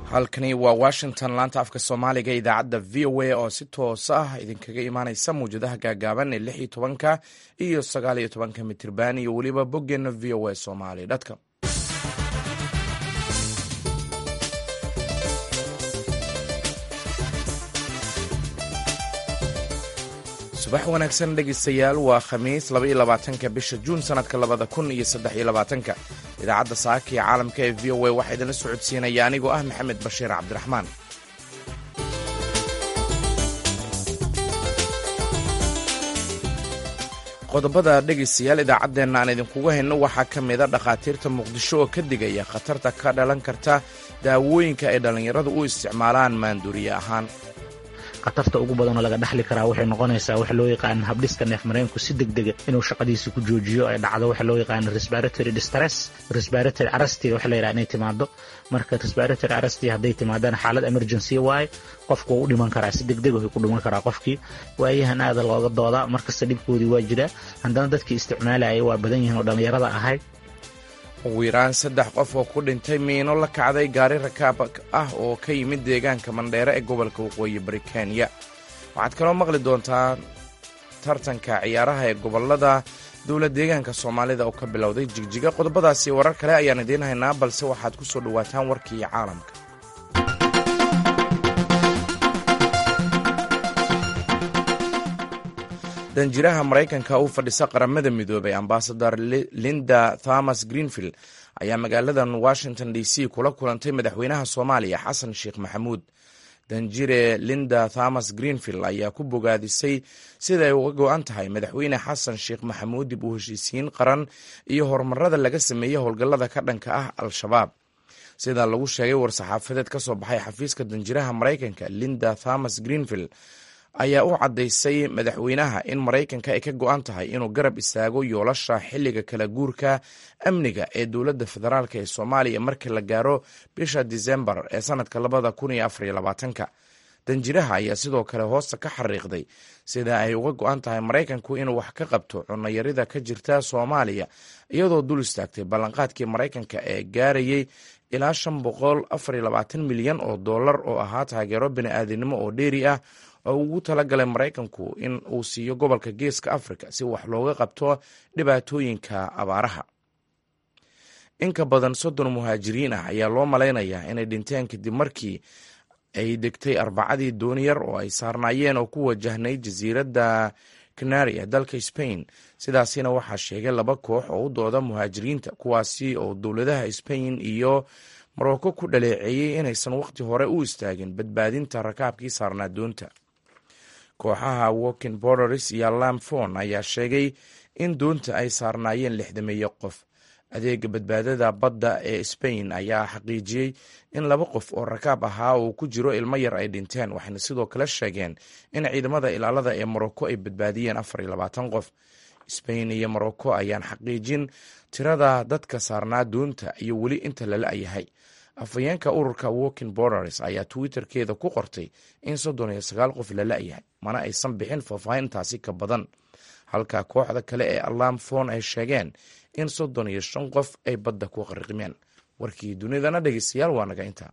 halkani waa washington laanta afka soomaaliga idaacadda v o a oo si toos ah idinkaga imaaneysa mawjadaha gaagaaban ee lix iyo tobanka iyo sagaal iyo tobanka mitirban iyo weliba boggeena v o a somali dtcom subax wanaagsan dhegeystayaal waa khamiis labaiyo labaatanka bisha juun sanadka labada kun iyo saddex iyo labaatanka idaacadda saaka iyo caalamka ee v o a waxaa idinla socodsiinaya anigoo ah maxamed bashiir cabdiraxmaan qodobada dhegaystayaal idaacaddeenna aan idinkugu hayno waxaa ka mida dhakhaatiirta muqdisho oo ka digaya khatarta ka dhalan karta daawooyinka ay dhallinyaradu u isticmaalaan maanduuriye ahaan khatarta ugu badanoo laga dhexli karaa waxay noqonaysaa waxa loo yaqaana habdhiska neef mareenku si degdega inuu shaqadiisa ku joojiyo ay dhacdo waxa loo yaqaana respiratory distress respiratory arresti waxa la yidhaha inay timaado marka respiratory arresti hadday timaadana xaalad emergency waaye qofku wuu u dhiman karaa si degdeg wuxuu ku dhiman karaa qofkii waayahan aada looga doodaa markasta dhibkoodii waa jiraa haddana dadkii isticmaalaya waa badan yihiin oo dhallinyarada ahayd ugu yaraan saddex qof oo ku dhintay miino la kacday gaari rakaab ah oo ka yimid deegaanka mandheere ee gobolka waqooyi bari kenya waxaad kaloo maqli doontaa tartanka ciyaaraha ee gobolada dowla deegaanka soomaalida oo ka bilowday jigjiga qodobadaasi warar kale ayaan idiin haynaa balse waxaad ku soo dhowaataan warkii caalamka danjiraha maraykanka u fadhisa qaramada midoobay ambasador linda thomas greenfield ayaa magaaladan washington d c kula kulantay madaxweynaha soomaaliya xasan sheekh maxamuud danjire linda thomas greenfield ayaa ku bogaadisay sida ay uga go-an tahay madaxweyne xasan sheekh maxamuud dib u heshiisiin qaran iyo horumarada laga sameeyey howlgallada ka dhanka ah al-shabaab sida lagu sheegay war-saxaafadeed ka soo baxay xafiiska danjiraha maraykanka linda thomas greenfield ayaa u caddaysay madaxweynaha in maraykanka ay ka go-an tahay inuu garab istaago yoolasha xilliga kala guurka amniga ee dowladda federaalk ee soomaaliya markii la gaaro bisha disembar ee sanadka labada kun iyo afariyo labaatanka danjiraha ayaa sidoo kale hoosta ka xariiqday sida ay uga go-an tahay maraykanku inuu wax ka qabto cunayarida ka jirta soomaaliya iyadoo dul istaagtay ballanqaadkii maraykanka ee gaarayay ilaa shan boqol afariyo labaatan milyan oo dollar oo ahaa taageero bini-aadinimo oo dheeri ah oo ugu talagalay maraykanku in uu siiyo gobolka geeska africa si wax looga qabto dhibaatooyinka abaaraha in ka badan soddon muhaajiriin ah ayaa loo malaynayaa inay dhinteen kadib markii ay degtay arbacadii dooniyar oo ay saarnaayeen oo ku wajahnay jasiiradda canari ee dalka spain sidaasina waxaa sheegay laba koox oo u dooda muhaajiriinta kuwaasi oo dowladaha spain iyo marocco ku dhaleeceeyey inaysan wakhti hore u istaagin badbaadinta rakaabkii saarnaa doonta kooxaha walking borders iyo lamfon ayaa sheegay in doonta ay saarnaayeen lixdameeyo qof adeega badbaadada badda ee spain ayaa xaqiijiyey in laba qof oo rakaab ahaa oo ku jiro ilmo yar ay dhinteen waxayna sidoo kale sheegeen in ciidamada ilaalada ee morocco ay badbaadiyeen afar iyo labaatan qof spain iyo morocco ayaan xaqiijin tirada dadka saarnaa doonta iyo weli inta lala yahay afhayeenka ururka walking borders ayaa twitterkeeda ku qortay in soddon iyo sagaal qof la la-yahay mana aysan bixin faahfaahintaasi ka badan halka kooxda kale ee alam fon ay sheegeen in soddon iyo shan qof ay badda ku qariqmeen warkii dunidana dhegeystayaal waa naga intaa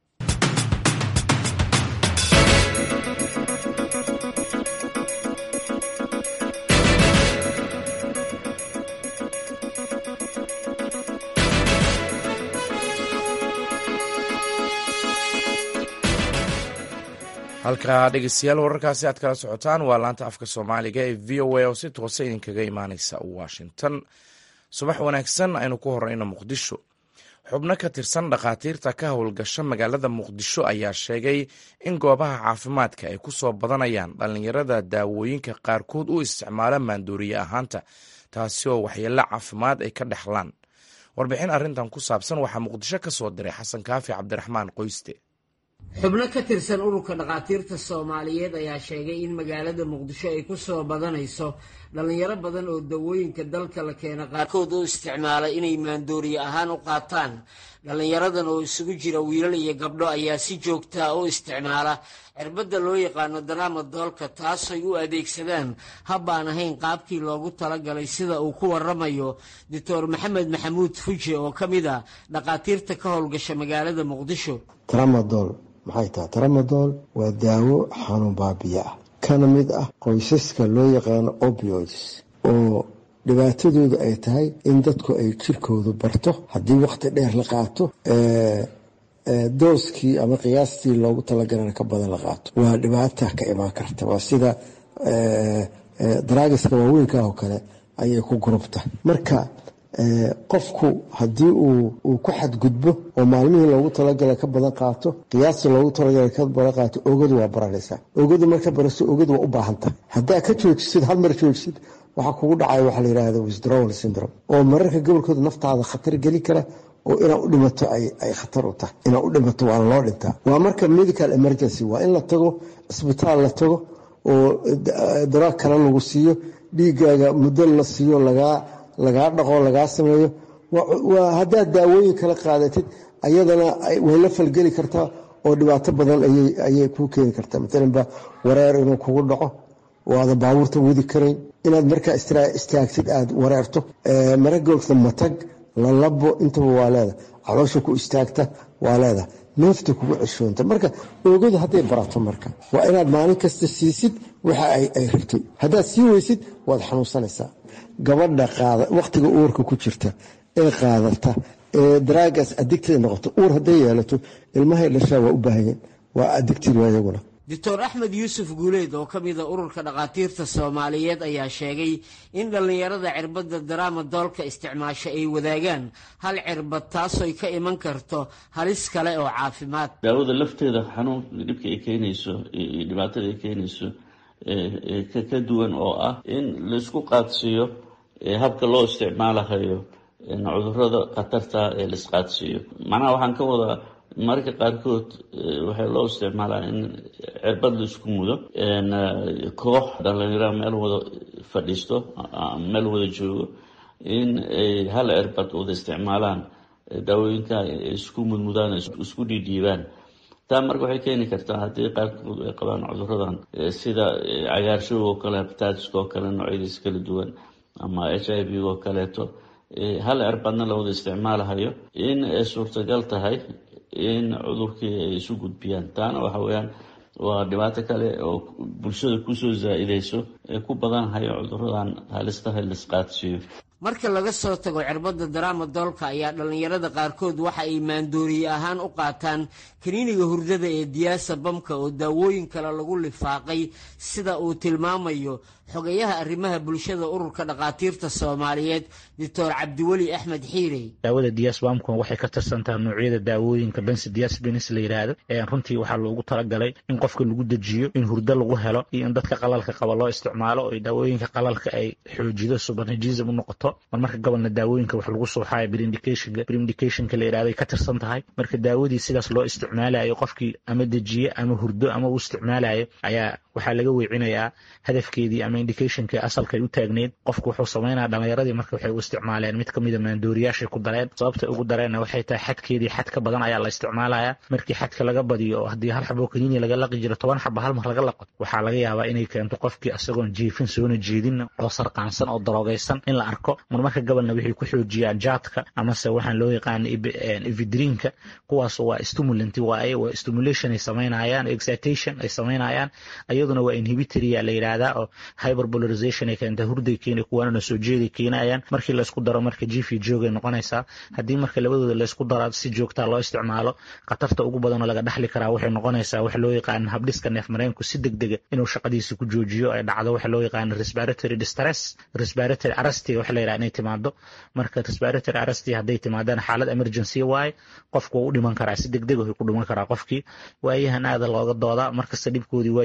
halka dhegeystayaal wararkaasi aad kala socotaan waa laanta afka soomaaliga ee v o a oo si toosa idinkaga imaaneysa washington subax wanaagsan aynu ku horeyno muqdisho xubno ka tirsan dhakhaatiirta ka howlgasha magaalada muqdisho ayaa sheegay in goobaha caafimaadka ay ku soo badanayaan dhallinyarada daawooyinka qaarkood u isticmaala maandooriye ahaanta taasi oo waxyeello caafimaad ay ka dhexlaan warbixin arrintan ku saabsan waxaa muqdisho ka soo diray xasan kaafi cabdiraxmaan qoyste xubno ka tirsan ururka dhakhaatiirta soomaaliyeed ayaa sheegay in magaalada muqdisho ay ku soo badanayso dhallinyaro badan oo dawooyinka dalka la keena qaarkood u isticmaala inay maandooriye ahaan u qaataan dhallinyaradan oo isugu jira wiilal iyo gabdho ayaa si joogtaa u isticmaala cirbadda loo yaqaano daraama doolka taasay u adeegsadaan hab aan ahayn qaabkii loogu talagalay sida uu ku waramayo doctor maxamed maxamuud fuje oo ka mid a dhakhaatiirta ka howlgasha magaalada muqdisho tramadool maxay tahay tramadool waa daawo xanuun baabiya ah kana mid ah qoysaska loo yaqaano opioids oo dhibaatadooda ay tahay in dadku ay jirkoodu barto haddii waqti dheer la qaato dooskii ama qiyaastii loogu talagalana ka badan la qaato waa dhibaata ka imaan karta waa sida daraagiska waaweynka oo kale ayay ku gurubta marka qofku haddii uu ku xadgudbo oo maalmihii loogu talagala ka badan qaato qiyaastii loogu talagala ka badan qaato ogadu waa baranaysaa ogadu marka baraso ogadu waa u baahanta haddaa ka joojisid hal mar joojisid waxaa kugu dhacaya waxaa la yidhahda withdrawal syndrome oo mararka gobolkooda naftaada khatar geli kara oo inaad u dhimato ay khatar u tahay inaad u dhimato waana loo dhintaa waa marka medical emergency waa in la tago isbitaal la tago oo daraag kale lagu siiyo dhiigaaga muddo la siiyo lagaa lagaa dhaqo lagaa sameeyo waa haddaad daawooyin kala qaadatid ayadana way la falgeli kartaa oo dhibaato badan ayay kuu keeni kartaa maalanba wareer inuu kugu dhaco oo aadan baabuurta wadi karayn inaad markaa istaagtid aad wareerto maragoogta matag lalabo intaba waa leeda caloosha ku istaagta waa leeda neefta kugu ceshoonta marka oogadu hadday barato marka waa inaad maalin kasta siisid waxa ay rabtay haddaad sii weysid waad xanuunsanaysaa gabadha qaada wakhtiga uurka ku jirta ee qaadata ee daraagas adigtay noqoto uur hadday yeelato ilmahay dhashaa waa u baahanyeen waa adigtid waa iyaguna doctor axmed yuusuf guuleed oo ka mida ururka dhakhaatiirta soomaaliyeed ayaa sheegay in dhallinyarada cirbadda daraama doolka isticmaasho ay wadaagaan hal cirbad taasoy ka iman karto halis kale oo caafimaad daawada lafteeda xanuun dhibka ay keenayso iyo dhibaatada ay keenayso ka duwan oo ah in laisku qaadsiiyo habka loo isticmaalahayo cudurada khatarta ee laisqaadsiiyo macnaha waxaan ka wadaa mararka qaarkood waxaa loo isticmaalaa in cirbad la isku mudo koox dhalinyaro meel wada fadhiisto meel wada joogo in ay hal cirbad wada isticmaalaan daawooyinka isku mudmudaan isku dhiidhiibaan taa marka waxay keeni kartaa haddii qaarkood ay qabaan cuduradan sida cagaarshow oo kale habitaatiska oo kale noocyadiis kala duwan ama h i v oo kaleeto hal cirbadna la wada isticmaalahayo in ay suurtagal tahay in cudurkii ay isu gudbiyaan taana waxa weyaan waa dhibaato kale oo bulshada kusoo zaa-ideyso ee ku badanhayo cuduradan halistaha laisqaadsiiyo marka laga soo tago cirbadda daraama doolka ayaa dhallinyarada qaarkood waxa ay maandooriye ahaan u qaataan kaniiniga hurdada ee diyaasa bamka oo daawooyin kale lagu lifaaqay sida uu tilmaamayo xogayaha arrimaha bulshada ururka dhakhaatiirta soomaaliyeed doctor cabdiweli axmed xiirey daawada diasbamku waxay ka tirsantaha noocyada daawooyinka bensi diasbenis la yidhaahdo runtii waxaa loogu talagalay in qofka lagu dejiyo in hurdo lagu helo iyo in dadka qalalka qaba loo isticmaalo oo daawooyinka qalalka ay xoojido subanajism u noqoto mar marka gobolna daawooyinka wax lagu suuxayo brindicationka brindicationka la yidhahdo ay ka tirsan tahay marka daawadii sidaas loo isticmaalayo qofkii ama dejiye ama hurdo ama uu isticmaalayo ayaa waxaa laga weecinayaa hadafkeedii ama indicationkii asalkay u taagneyd qofku wuxuu samaynaya dhallinyaradii marka waxay u isticmaaleen mid kamida maandooriyaashay ku dareen sababta ugu dareenna waxay tahay xadkeedii xad ka badan ayaa la isticmaalaya markii xadka laga badiyo oo haddii hal xaboo kaniini laga laqi jiro toban xaba hal mar laga laqo waxaa laga yaabaa inay keento qofkii isagoon jiifin soona jeedin oo sarqaansan oo daroogaysan in la arko mar marka gobolna waxay ku xoojiyaan jaadka amase waxaan loo yaqaana evidrinka kuwaas waa stimulant waaye waa stimulation ay samaynayaan excitation ay samaynayaan iyaduna waa inhibitory la yidhaahdaa oo hyperbolarization ay keenta hurday keena kuwaanana soo jeeday keenayaan markii laysku daro marka jifi joogay noqonaysaa haddii marka labadooda laysku daro si joogtaa loo isticmaalo khatarta ugu badanoo laga dhexli karaa waxay noqonaysaa wax loo yaqaana habdhiska neef mareenku si degdega inuu shaqadiisa ku joojiyo ay dhacdo waxa loo yaqaana respiratory distress respiratory arresty waxa la yidhaha inay timaado marka respiratory arresty hadday timaadaan xaalad emergency waaye qofku waa u dhiman karaa si degdeg ku dhiman karaa qofkii waayahan aada looga doodaa markasta dhibkoodii waa jiraa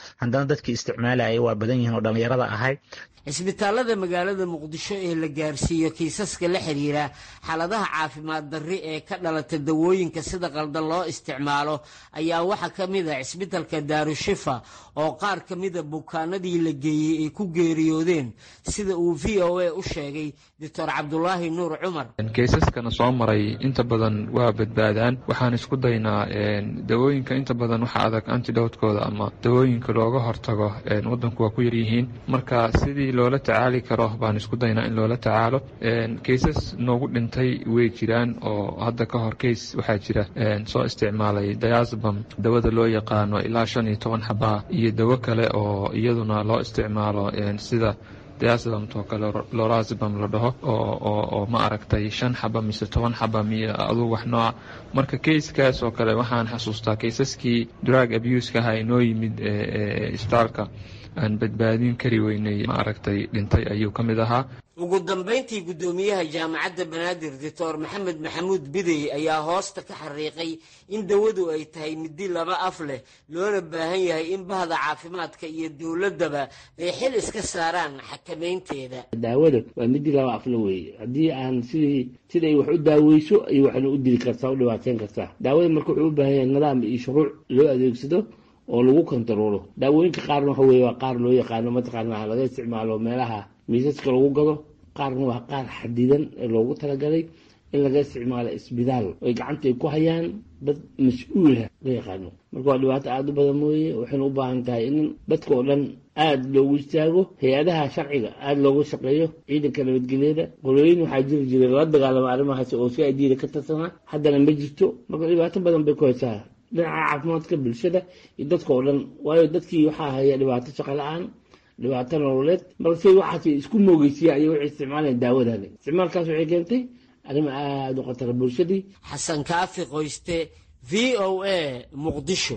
haddana dadkii isticmaalaya waa badan yihiin oo dhallinyarada ahay cisbitaalada magaalada muqdisho ee la gaarsiiyo kiisaska la xiriira xaaladaha caafimaad darri ee ka dhalata dawooyinka sida qaldan loo isticmaalo ayaa waxaa ka mid a cisbitalka daarushifa oo qaar ka mida bukaanadii la geeyey ay ku geeriyoodeen sida uu v o a u sheegay doctor cabdulaahi nuur cumar keysaskana soo maray inta badan waa badbaadaan waxaan isku daynaa dawooyinka inta badan waxa adag antidowtkooda ama dawooyinka looga hortago wadanku waa ku yaryihiin marka sidii loola tacaali karo baan isku daynaa in loola tacaalo keysas noogu dhintay way jiraan oo hadda ka hor keys waxaa jira soo isticmaalay dayasbam dawada loo yaqaano ilaa shan iyo toban xabaa iyo dawo kale oo iyaduna loo isticmaalo sida diasbamtoo kale lorazbam la dhaho oo ma aragtay shan xaba mise toban xaba miyo aduu wax nooca marka keyskaas oo kale waxaan xasuustaa keysaskii drug abuska aha inoo yimid isbitaalka aan badbaadin kari weynay ma aragtay dhintay ayuu ka mid ahaa ugu dambayntii guddoomiyaha jaamacadda banaadir doctor maxamed maxamuud bidey ayaa hoosta ka xariiqay in dawadu ay tahay midi laba af leh loona baahan yahay in bahda caafimaadka iyo dowladdaba ay xil iska saaraan xakamaynteeda daawada waa midi laba afle weeye haddii aan sidii siday wax u daaweyso ay waxna u dili kartaa u dhibaateyn kartaa daawada marka wuxuu u baahan yahay nidaam iyo shuruuc loo adeegsado oo lagu kontaroolo daawooyinka qaarna waxa weye waa qaar loo yaqaano mataqaana laga isticmaalo meelaha miisaska lagu gado qaarna waa qaar xadidan ee loogu talagalay in laga isticmaalo isbitaal oy gacanta ay ku hayaan dad mas-uula la yaqaano marka waa dhibaato aada u badan mooye waxayna u baahan tahay in dadka oo dhan aada loogu istaago hay-adaha sharciga aada looga shaqeeyo ciidanka nabadgelyada qolooyin waxaa jiri jiray lala dagaalama arrimahaas oo si adiida ka tarsanaa haddana ma jirto marka dhibaato badan bay ku haysaa dhinaca caafimaadka bulshada iyo dadka oo dhan waayo dadkii waxaa haya dhibaato shaqo la-aan dhibaato nololeed balse waxaas isku moogeysiya ayay waxay isticmaalayaan daawadani isticmaalkaas waxay keentay arrimo aada u khatara bulshadii xasan kaafi qoyste v o a muqdisho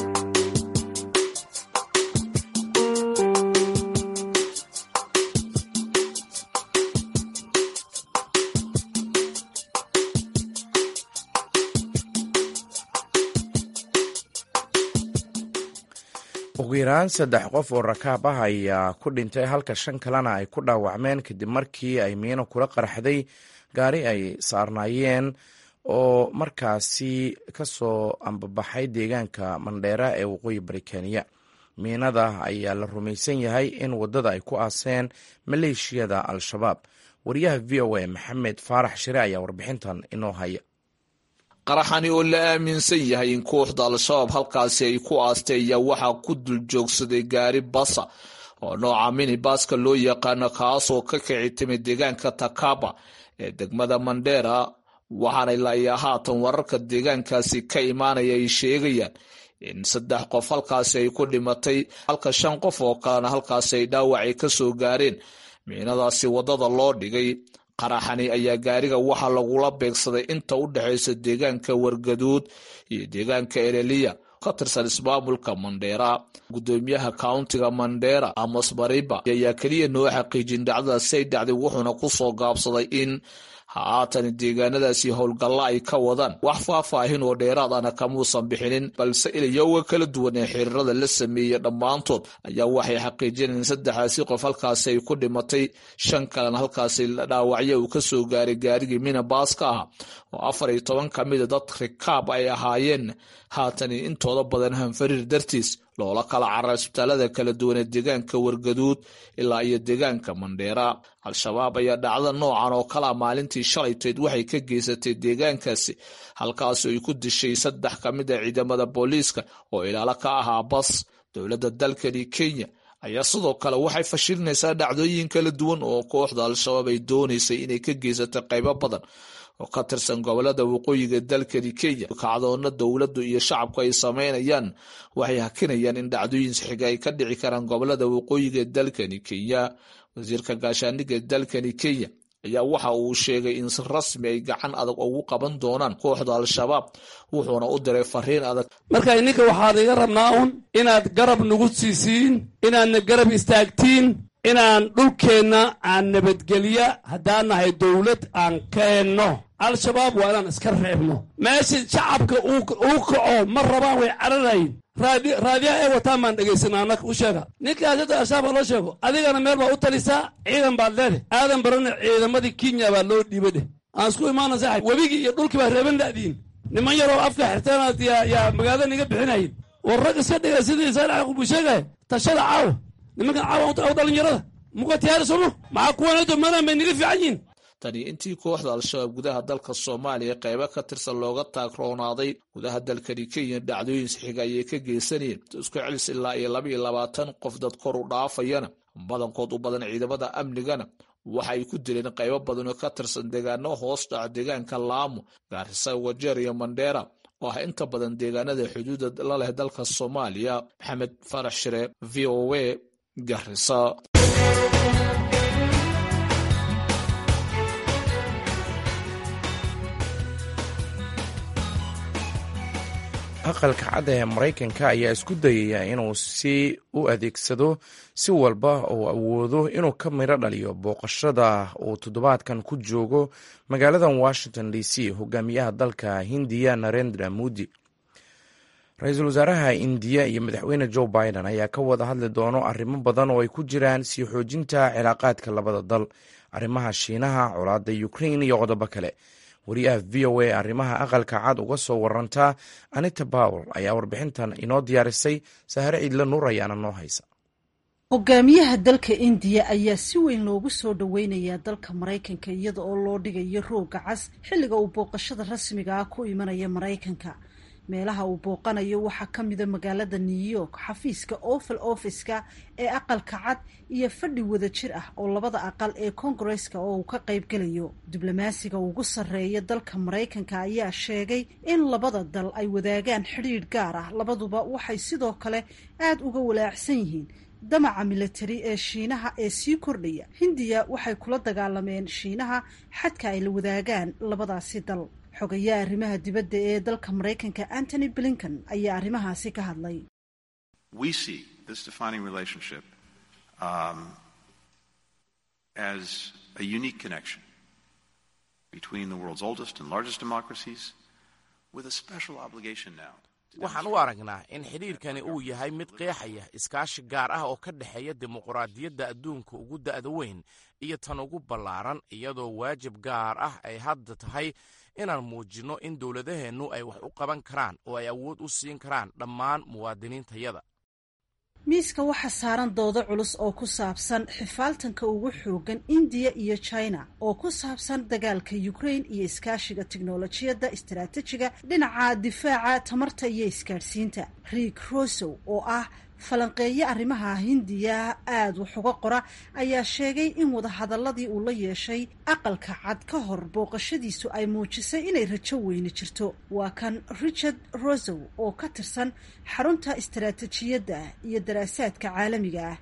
ugu yaraan saddex qof oo rakaab ah ayaa ku dhintay halka shan kalena ay ku dhaawacmeen kadib markii ay miino kula qarxday gaari ay saarnaayeen oo markaasi ka soo ambabaxay deegaanka mandheera ee waqooyi bari kenya miinada ayaa la rumaysan yahay in waddada ay ku aaseen maleeshiyada al-shabaab wariyaha v o a maxamed faarax shire ayaa warbixintan inoo haya qaraxani oo la aaminsan yahay in kooxda al-shabaab halkaasi ay ku aastay ayaa waxaa ku dul joogsaday gaari basa oo nooca minibaska loo yaqaano kaasoo ka kici timid deegaanka takaba ee degmada mandheera waxaana ilaa haatan wararka deegaankaasi ka imaanaya ay sheegayaan in saddex qof halkaasi ay ku dhimatay halka shan qof oo kalena halkaasi ay dhaawacay ka soo gaareen miinadaasi waddada loo dhigay qaraxani ayaa gaariga waxaa lagula beegsaday inta u dhexaysa deegaanka wargaduud iyo deegaanka ereliya ka tirsan ismaamulka mandheera gudoomiyaha kauntiga mandheera amos bariba ayaa keliya noo xaqiijin dhacdadaasi ay dhacday wuxuuna ku soo gaabsaday in haatan deegaanadaasi howlgalla ay ka wadaan wax faahfaahin oo dheeraad ana kamuusan bixinin balse ilayowga kala duwan ee xiriirada la sameeyey dhammaantood ayaa waxay xaqiijiyeen in saddexdaasi qof halkaasi ay ku dhimatay shan kalena halkaasi dhaawacyo uu ka soo gaaray gaarigii minabaaska ah oo afar iyo toban ka mida dad rikaab ay ahaayeen haatan intooda badan hanfariir dartiis loola kala carar isbitaalada kala duwan ee deegaanka wargaduud ilaa iyo deegaanka mandheera al-shabaab ayaa dhacda noocan oo kalea maalintii shalayteed waxay ka geysatay deegaankaasi halkaasi ay ku dishay saddex ka mid a ciidamada booliiska oo ilaalo ka ahaa bas dowladda dalkani kenya ayaa sidoo kale waxay fashilinaysaa dhacdooyin kala duwan oo kooxda al-shabaab ay doonaysay inay ka geysatay qaybo badan oo ka tirsan gobolada waqooyiga dalkani kenya kacdoona dowladdu iyo shacabku ay sameynayaan waxay hakinayaan in dhacdooyin xiga ay ka dhici karaan gobolada waqooyiga dalkani kenya wasiirka gaashaaniga dalkani kenya ayaa waxa uu sheegay in si rasmi ay gacan adag ugu qaban doonaan kooxda al-shabaab wuxuuna u diray fariin adag marka ininka waxaan iga rabnaa un inaad garab nagu siisiin inaadna garab istaagtiin inaan dhulkeenna aan nabadgelya haddaan nahay dowlad aan ka henno al-shabaab waa inaan iska reebno meeshii shacabka uu kaco ma rabaan way cararayin raadiyaha ay wataan baan dhegaysanaa annaga u sheega ninkaas hadda al-shabaab loo sheego adigana meel baa u talisaa ciidan baad leedahay aadan barana ciidamadii kenya baa loo dhiiba dheh aan isku imaana saaxib webigii iyo dhulkii baa reeban la'diin niman yaroo afka xirteenaad yaa magaalada niga bixinayin war rag iska dhiga sidii saalax buu sheegaya tashada caawa nimankan caawa dhalinyarada muqa tiyaarisono maxaa kuwanado maadaan bay niga fiican yihin tani intii kooxda al-shabaab gudaha dalka soomaaliya qaybo ka tirsan looga taagroonaaday gudaha dalkani kenya dhacdooyin sixiga ayay ka geysanayeen isku celis ilaa iyo laba iyo labaatan qof dad kor u dhaafayana badankood u badan ciidamada amnigana waxa ay ku dileen qaybo badan oo ka tirsan deegaano hoos dhaca deegaanka laamo gaarisa wajeer iyo mandheera oo ah inta badan deegaanada xuduuda la leh dalka soomaaliya maxamed farax shire v o a garisa aqalka cadda ee maraykanka ayaa isku dayaya inuu si u adeegsado si walba uu awoodo inuu ka midho dhaliyo booqashada uu toddobaadkan ku joogo magaaladan washington d c hogaamiyaha dalka hindiya narendra modi ra-iisul wasaaraha indiya iyo madaxweyne joe biden ayaa ka wada hadli doono arrimo badan oo ay ku jiraan sii xoojinta cilaaqaadka labada dal arrimaha shiinaha colaadda ukrain iyo qodobo kale wariyaha v o a arrimaha aqalka cad uga soo waranta anita bawel ayaa warbixintan inoo diyaarisay sahare ciidle nuur ayaana noo haysa hogaamiyaha dalka indiya ayaa si weyn loogu soo dhoweynayaa dalka maraykanka iyada oo loo dhigayo rooga cas xilliga uu booqashada rasmiga ah ku imanaya maraykanka meelaha uu booqanayo waxaa ka mida magaalada new york xafiiska oval office-ka ee aqalka cad iyo fadhi wada jir ah oo labada aqal ee kongareska oo uu ka qaybgelayo diblomaasiga ugu sarreeya dalka maraykanka ayaa sheegay in labada dal ay wadaagaan xidhiidh gaar ah labaduba waxay sidoo kale aada uga walaacsan yihiin damaca milatari ee shiinaha ee sii kordhaya hindiya waxay kula dagaalameen shiinaha xadka ay la wadaagaan labadaasi dal xogayaa arrimaha dibadda ee dalka maraykanka antony blinken ayaa arrimahaasi ka hadlay waxaan u aragnaa in xidhiirkani uu yahay mid qeexaya iskaashi gaar ah oo ka dhexeeya dimuqraadiyadda adduunka ugu da'da weyn iyo tan ugu ballaaran iyadoo waajib gaar ah ay hadda tahay inaan muujinno in dowladaheennu ay wax u qaban karaan oo ay awood u siin karaan dhammaan muwaadiniintayada miiska waxaa saaran doodo culus oo ku saabsan xifaaltanka ugu xoogan indiya iyo china oo ku saabsan dagaalka ukraine iyo iskaashiga tiknolojiyadda istaraatijiga dhinaca difaaca tamarta iyo isgaadhsiinta riik rosow oo ah falanqeeye arrimaha hindiya aada wax uga qora ayaa sheegay in wadahadaladii uu la yeeshay aqalka cad ka hor booqashadiisu ay muujisay inay rajo weyni jirto waa kan richard rosow oo ka tirsan xarunta istaraatijiyadda iyo daraasaadka caalamiga ah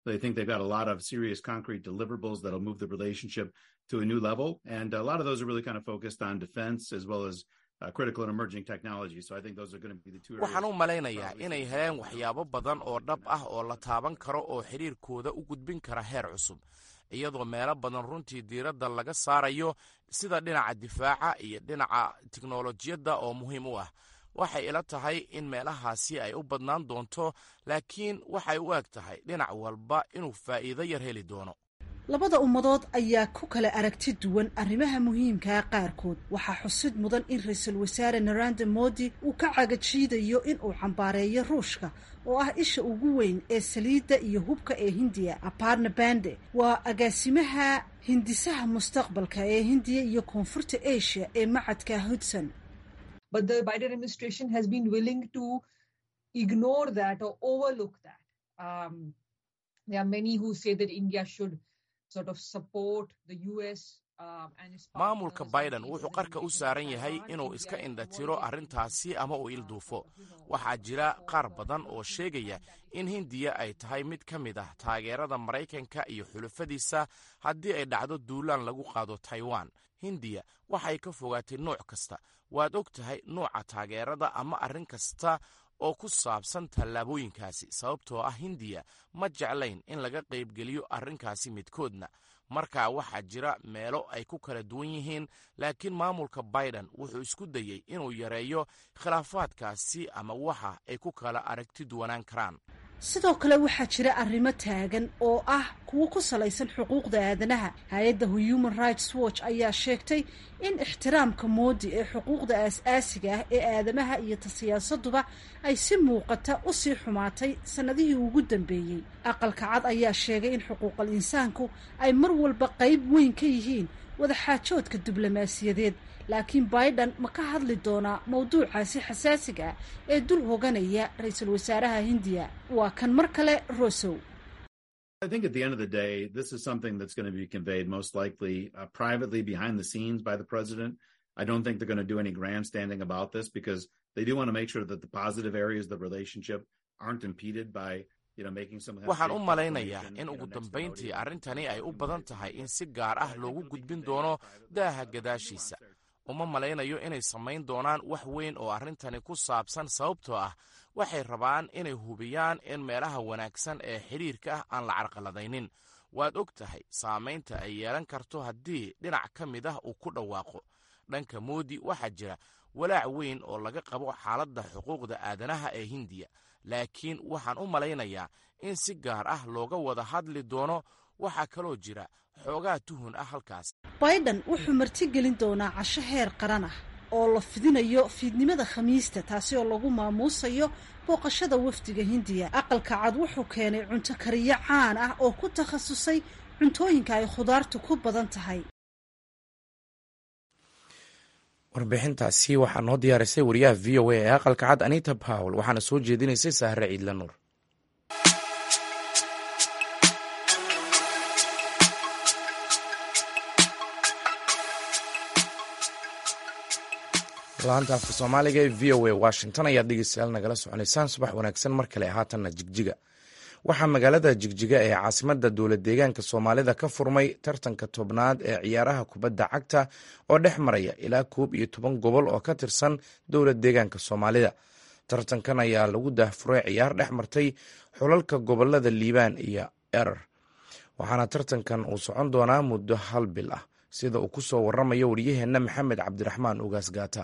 waxaan u malaynayaa inay heleen waxyaabo badan oo dhab ah oo la taaban karo oo xidhiirkooda u gudbin kara heer cusub iyadoo meelo badan runtii diiradda laga saarayo sida dhinaca difaaca iyo dhinaca tiknolojiyadda oo muhiim u ah waxay ila tahay in meelahaasi ay u badnaan doonto laakiin waxay u eg tahay dhinac walba inuu faa'iido yar heli doono labada ummadood ayaa ku kala aragti duwan arrimaha muhiimkaa qaarkood waxaa xusid mudan in ra-iisul wasaare naranda modi uu ka cagajiidayo in uu cambaareeyo ruushka oo ah isha ugu weyn ee saliidda iyo hubka ee hindiya aparna bande waa agaasimaha hindisaha mustaqbalka ee hindiya iyo koonfurta asia ee macadka hudson But the Biden administration has been willing to ignore that or overlook that. Um, there are many who say that India should sort of support the U.S. maamulka biden wuxuu qarka u saaran yahay inuu iska indhatiro arrintaasi ama uu ilduufo waxaa jira qaar badan oo sheegaya in hindiya ay tahay mid ka mid ah taageerada maraykanka iyo xulafadiisa haddii ay dhacdo duulaan lagu qaado taiwan hindiya waxay ka fogaatay nooc kasta waad og tahay nooca taageerada ama arrin kasta oo ku saabsan tallaabooyinkaasi sababtoo ah hindiya ma jeclayn in laga qaybgeliyo arrinkaasi midkoodna marka waxaa jira meelo ay ku kala duwan yihiin laakiin maamulka biden wuxuu isku dayey inuu yareeyo khilaafaadkaasi ama waxa ay ku kala aragti duwanaan karaan sidoo kale waxaa jira arrimo taagan oo ah kuwo ku salaysan xuquuqda aadanaha hay-adda human rights watch ayaa sheegtay in ixtiraamka moodi ee xuquuqda aas-aasiga ah ee aadamaha iyo ta siyaasaduba ay si muuqata u sii xumaatay sannadihii ugu dambeeyey aqalka cad ayaa sheegay in xuquuqal insaanku ay mar walba qayb weyn ka yihiin wadaxaajoodka diblomaasiyadeed laakiin biden ma ka hadli doonaa mawduucaasi xasaasiga ah ee dul hoganaya ra-iisul wasaaraha hindiya waa kan mar kale rosow I think at the end of the day, this is something that's going to be conveyed most likely uh, privately behind the scenes by the president. I don't think they're going to do any grandstanding about this because they do want to make sure that the positive areas of the relationship aren't impeded by waxaan u malaynayaa in ugu dambayntii arrintani ay u badan tahay in si gaar ah loogu gudbin doono daaha gadaashiisa uma malaynayo inay samayn doonaan wax weyn oo arrintani ku saabsan sababtoo ah waxay rabaan inay hubiyaan in meelaha wanaagsan ee xidhiirka ah aan la carqaladaynin waad og tahay saamaynta ay yeelan karto haddii dhinac ka mid ah uu ku dhawaaqo dhanka moodi waxaa jira walaac weyn oo laga qabo xaaladda xuquuqda aadanaha ee hindiya laakiin waxaan u malaynayaa in si gaar ah looga wada hadli doono waxaa kaloo jira xoogaa tuhun ah halkaas biden wuxuu martigelin doonaa casho heer qaran ah oo la fidinayo fiidnimada khamiista taasi oo lagu maamuusayo booqashada wafdiga hindiya aqalka cad wuxuu keenay cunto kariyo caan ah oo ku takhasusay cuntooyinka ay khudaartu ku badan tahay warbixintaasi waxaa noo diyaarisay wariyaha v o a ee aqalka cad anita powell waxaana soo jeedinaysay sahre ciidla nuur laanta afka soomaaliga ee v o a washington ayaad dhegeystayaal nagala soconaysaan subax wanaagsan mar kale haatanna jigjiga waxaa magaalada jigjiga ee caasimada dowlad deegaanka soomaalida ka furmay tartanka tobnaad ee ciyaaraha kubadda cagta oo dhex maraya ilaa koob iyo toban gobol oo ka tirsan dowlad deegaanka soomaalida tartankan ayaa lagu daahfuray ciyaar dhex martay xulalka gobolada liibaan iyo erer waxaana tartankan uu socon doonaa muddo hal bil ah sida uu kusoo waramayo waryaheenna maxamed cabdiraxmaan ugaas gaata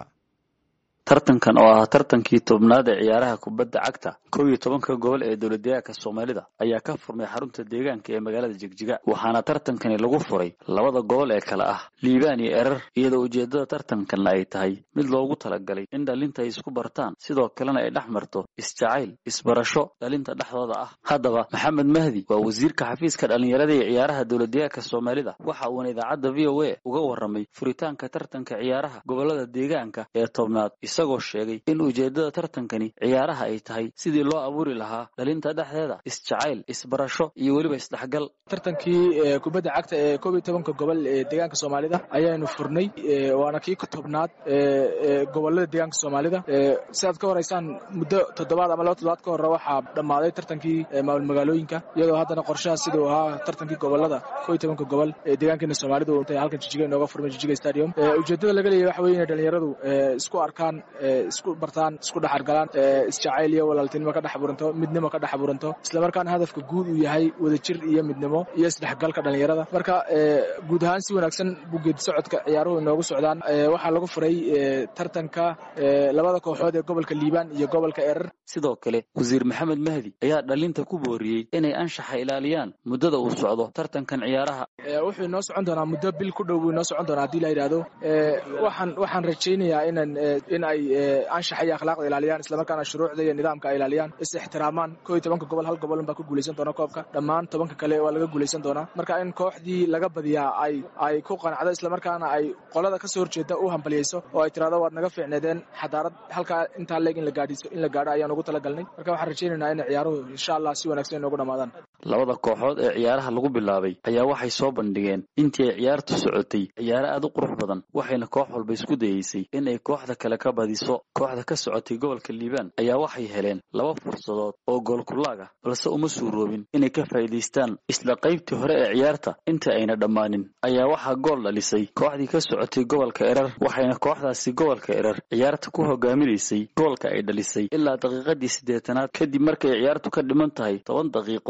tartankan oo ah tartankii tobnaad ee ciyaaraha kubadda cagta kow iyo tobanka gobol ee dowladdeegaanka soomaalida ayaa ka furmay xarunta deegaanka ee magaalada jigjiga waxaana tartankani lagu furay labada gobol ee kale ah liibaan iyo erer iyadoo ujeeddada tartankanna ay tahay mid loogu talagalay in dhalinta ay isku bartaan sidoo kalena ay dhex marto isjacayl isbarasho dhalinta dhexdooda ah haddaba maxamed mahdi waa wasiirka xafiiska dhallinyarada ee ciyaaraha dowladdeegaanka soomaalida waxa uuna idaacadda v o a uga warramay furitaanka tartanka ciyaaraha gobolada deegaanka ee tobnaad isagoo sheegay in ujeeddada tartankani ciyaaraha ay tahay sidii loo abuuri lahaa dhalinta dhexdeeda isjacayl isbarasho iyo weliba isdhexgal tartankii kubadda cagta ee koob iyo tobanka gobol ee deegaanka soomaalida ayaanu furnay waana kii ka tobnaad gobolada deegaanka soomaalida sidaad ka horeysaan muddo toddobaad ama laba toddobaad ka hore waxaa dhammaaday tartankii maamul magaalooyinka iyadoo haddana qorshaha siduu ahaa tartankii gobolada koob iyo tobanka gobol ee deegaankeena soomaalida halkan jijiga inooga furmay jijiga stadium ujeeddada laga leeyahy waxa weye inay dhalinyaradu isku arkaan isku bartaan isku dhexargalaan isjacayl iyo walaaltinimo ka dhex buranto midnimo ka dhex buranto islamarkaana hadafka guud uu yahay wadajir iyo midnimo iyo isdhexgalka dhalinyarada marka guud ahaan si wanaagsan buu geedi socodka ciyaaruhu inoogu socdaan waxaa lagu furay tartanka labada kooxood ee gobolka liibaan iyo gobolka erer sidoo kale wasiir maxamed mahdi ayaa dhalinta ku booriyey inay anshaxa ilaaliyaan muddada uu socdo tartankan ciyaaraha wuxuu inoo socon doonaa muddo bil ku dhow buu inoo socon doonaa haddii la yidhaahdo waxaan waxaan rajaynayaa inan in ay anshaxa iyo akhlaaqda ilaaliyaan islamarkaana shuruucda iyo nidaamka ay ilaaliyaan is ixtiraamaan koo iyo tobanka gobol hal gobolun baa ku guulaysan doona koobka dhammaan tobanka kale waa laga guulaysan doonaa marka in kooxdii laga badiyaa ay ay ku qanacdo islamarkaana ay qolada kasoo horjeeda u hambaliyeyso oo ay tirahdo waad naga fiicneedeen xadaarad halkaa intaa leeg in la gaadhiso in la gaadho ayaan ugu talagalnay marka waxaan rajaynaynaa in ciyaaruhu insha allah si wanaagsan inoogu dhamaadaan labada kooxood ee ciyaaraha lagu bilaabay ayaa waxay soo bandhigeen intii ay ciyaartu socotay ciyaaro aad u qurux badan waxayna koox walba isku dayeysay in ay kooxda kale ka badiso kooxda ka socotay gobolka liibaan ayaa waxay heleen laba fursadood oo goolkulaag ah balse uma suuroobin inay ka faa'iidaystaan isla qaybtii hore ee ciyaarta inta ayna dhammaanin ayaa waxaa gool dhalisay kooxdii ka socotay gobolka erer waxayna kooxdaasi gobolka erer ciyaarta ku hogaaminaysay goolka ay dhalisay ilaa daqiiqadii siddeetanaad kadib markay ciyaartu ka dhiman tahay toban daqiiqo ayaa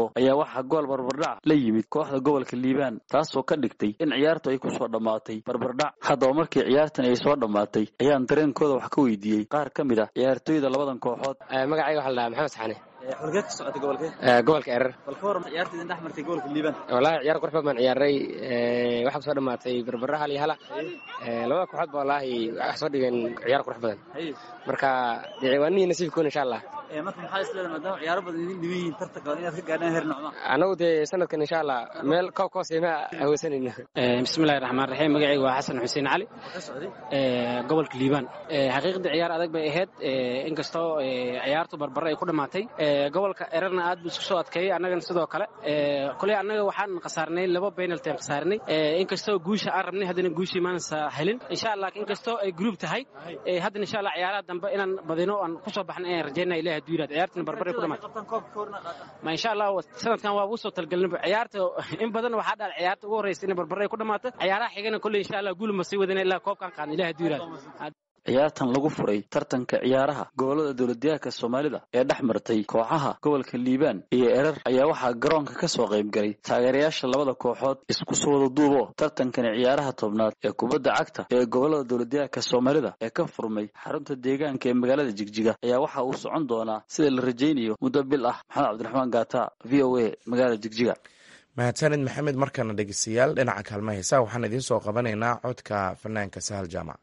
waxaa gool barbardhac la yimid kooxda gobolka liibaan taasoo ka dhigtay in ciyaartu ay kusoo dhammaatay barbardhac haddaba markii ciyaartan ay soo dhammaatay ayaan dareenkooda wax ka weydiiyey qaar ka mid ah ciyaartooyda labadan kooxood magacayga waxaa la dhahaa maxamed saxane xulgeed ka socota gobolkee gobolka erer bal ka waran ciyaarta idin dhex martay gobolka liibaan wallaahi ciyaar qurux badan baan ciyaaray waxaa kusoo dhammaatay barbara hal iyo hala labada kooxood ba wallaahi wax soo dhigeen ciyaar qurux badan marka dee waa nihi nasiibkoon insha allah marka maxaa isleedahay maadaama ciyaaro badan idin dhiban yihiin tartanka inaad ka gaadhaan heer nocma anagu dee sanadkan insha allah meel koob ka hooseema haweysanayno bismillahi raxmaan raxiim magacayga waa xasan xuseen cali gobolka liibaan xaqiiqdii ciyaar adag bay ahayd inkastoo ciyaartu barbare ay ku dhammaatay gobolka ererna aad buu isku soo adkeeyey annagana sidoo kale koley annaga waxaan khasaarnay laba penalty aan khasaarinay inkastoo guusha aan rabnay haddana guushii maansa helin insha allah inkastoo ay group tahay haddana insha allah ciyaaraha dambe inaan badino aan kusoo baxnay ayaan rajaynaa ilahi hadduu yiraad ciyaartana barbare ku dhamaatay ma insha allah sanadkan waa ugu soo talgelinba ciyaarta in badan waxaa dhaal ciyaarta ugu horreysa inay barbare ay ku dhamaato ciyaaraha xigana kolley insha allah guul ma sii wadana ilaa koobkaan qaadna ilahi hadduu yiraad ciyaartan lagu furay tartanka ciyaaraha gobolada dowladdeegaanka soomaalida ee dhex martay kooxaha gobolka liibaan iyo erer ayaa waxaa garoonka ka soo qayb galay taageerayaasha labada kooxood isku soo wada duubo tartankani ciyaaraha tobnaad ee kubadda cagta ee gobolada dowladdeegaanka soomaalida ee ka furmay xarunta deegaanka ee magaalada jigjiga ayaa waxa uu socon doonaa sida la rajaynayo muddo bil ah maxamed cabdiraxmaan gaata v o a magaalada jigjiga mahadsanid maxamed markana dhegeystayaal dhinaca kaalma heesaa waxaan idiin soo qabanaynaa codka fanaanka sahal jaamac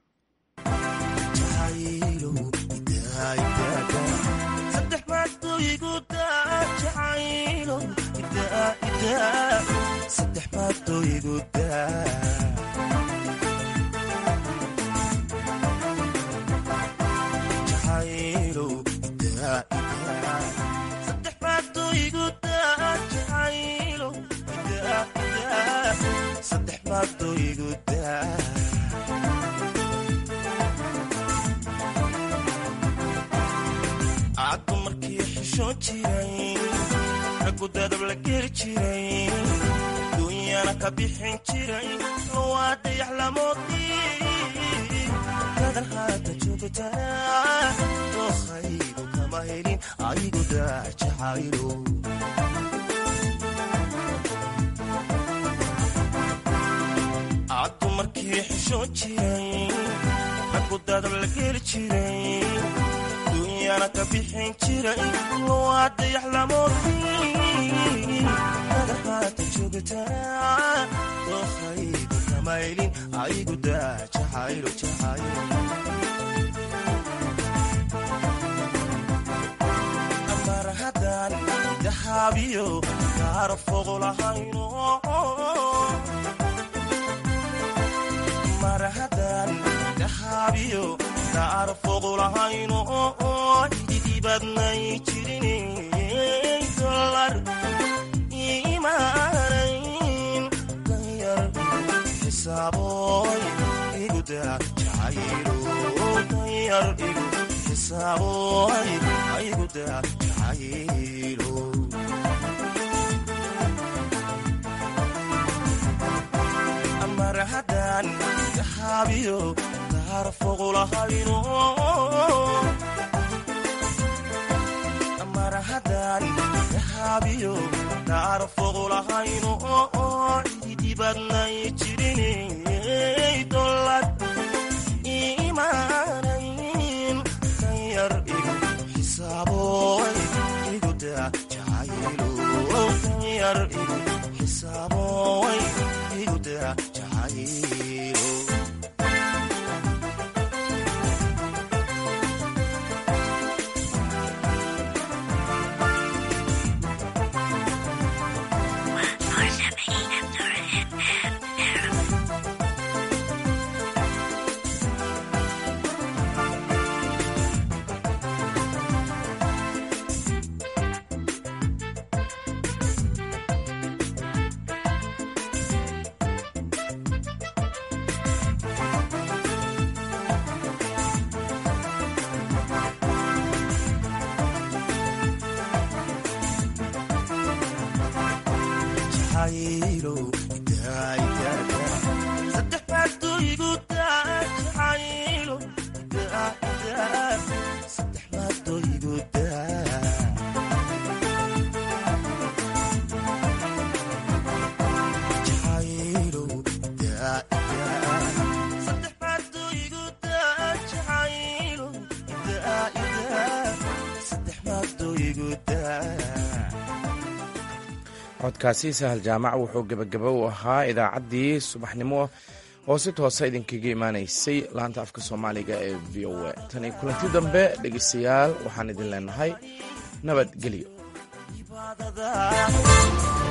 caddu markii xishoon jiray raggu dadab la geli jiray duunyana ka bixin jiray waa dayax lamoodii gadan haata joogtaa dookhaygu kama helin aygu daajacaylo caddu markii xishoon jiray raggu dadab la geli jiray duunyana ka bixin jiray waa dayax lamoodii gadan haata joogtaa dookhaygu kama helin aygu daajacaylo jacaylo amar haddaan dahaabiyo kaara fogo lahayno mar haddaan dahaabiyo kaara fogo lahayno ididibadnay jirin dolar imaanayn danyar xisaaboy iguda jacaylo danyar igu xisaaboy iguda jacaylo mar haddaan dahaabiyo kaara fogo lahayno mar haddaan dahaabiyo kaara fogo lahayno ididibadnay jirinay dolar imaanayn danyar igu xisaaboy iguda jacaylo danyar igu xisaaboy iguda jacaylo codkaasi sahal jaamac wuxuu gebagaba u ahaa idaacaddii subaxnimo oo si toosa idinkaga imaanaysay laanta afka soomaaliga ee v o a tan iyo kulanti dambe dhegeystayaal waxaan idin leenahay nabadgelyo